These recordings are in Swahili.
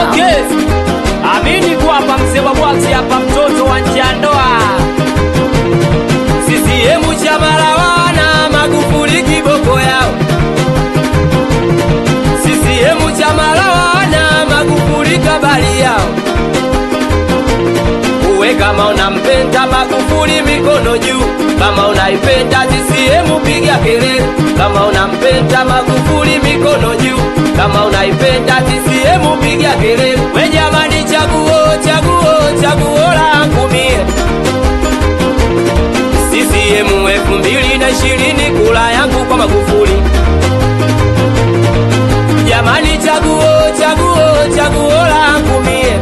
Okay. Amini kuwa hapa mzee wa bwaksi hapa mtoto wa njandoa. CCM chama la wana Magufuli kiboko yao. CCM chama la wana Magufuli kabali yao. Uwe kama unampenda Magufuli mikono juu, kama unaipenda CCM piga kelele, kama unampenda Magufuli mikono juu, kama unaipenda CCM piga kelele. We jamani, chaguo chaguo chaguo langu mie CCM elfu mbili na ishirini kula yangu kwa Magufuli. Jamani, chaguo chaguo chaguo langu mie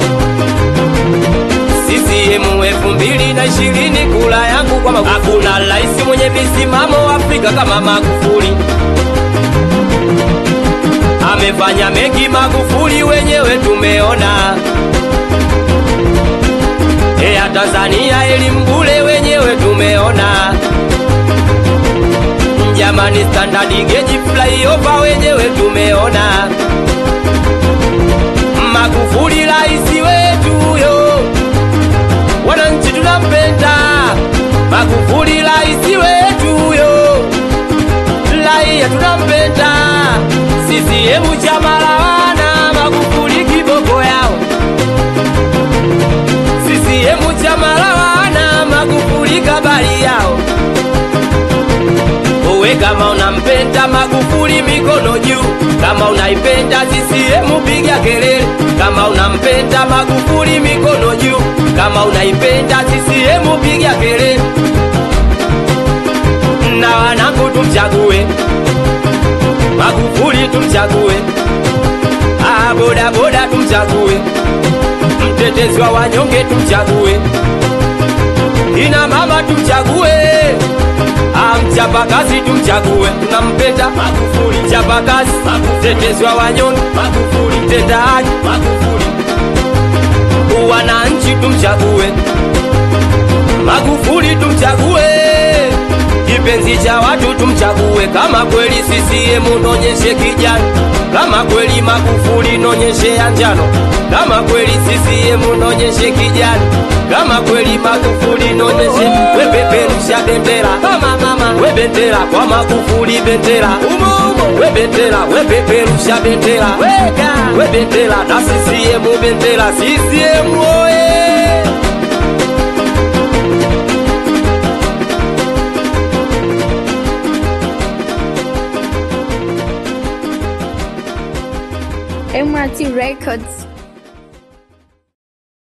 CCM elfu mbili na ishirini kula yangu kwa Magufuli. Hakuna rais mwenye misimamo Afrika kama Magufuli. Amefanya mengi Magufuli, wenyewe tumeona. Eya Tanzania elimu bure, wenyewe tumeona. Jamani, standard gauge flyover, wenyewe tumeona. Magufuli rais wetu yo wananchi tunampenda Magufuli rais wetu yo, raia tunampenda. CCM chama la wana Magufuli kiboko yao. CCM chama la wana Magufuli kabali yao. Uwe kama unampenda Magufuli mikono juu, kama unaipenda CCM piga kelele, kama unampenda Magufuli mikono juu, kama unaipenda CCM piga kelele. Na wanangu tumchague Magufuli, tumchague ah, boda boda tumchague, mtetezi wa wanyonge tumchague, ina mama tumchague mchapakazi tumchague, tunampenda Magufuli. Mchapakazi, mtetezi wa wanyonge Magufuli, mtenda haki Magufuli. Wananchi tumchague Magufuli, tumchague kipenzi cha watu tumchague. Kama kweli CCM nonyeshe kijani, kama kweli Magufuli nonyeshe ya njano, kama kweli CCM nonyeshe kijani, kama kweli Magufuli nonyeshe wepeperusha bendera mama mama, we bendera kwa Magufuli bendera umo umo, we bendera wepeperusha bendera weka, we bendera na CCM bendera CCM oye MRT Records.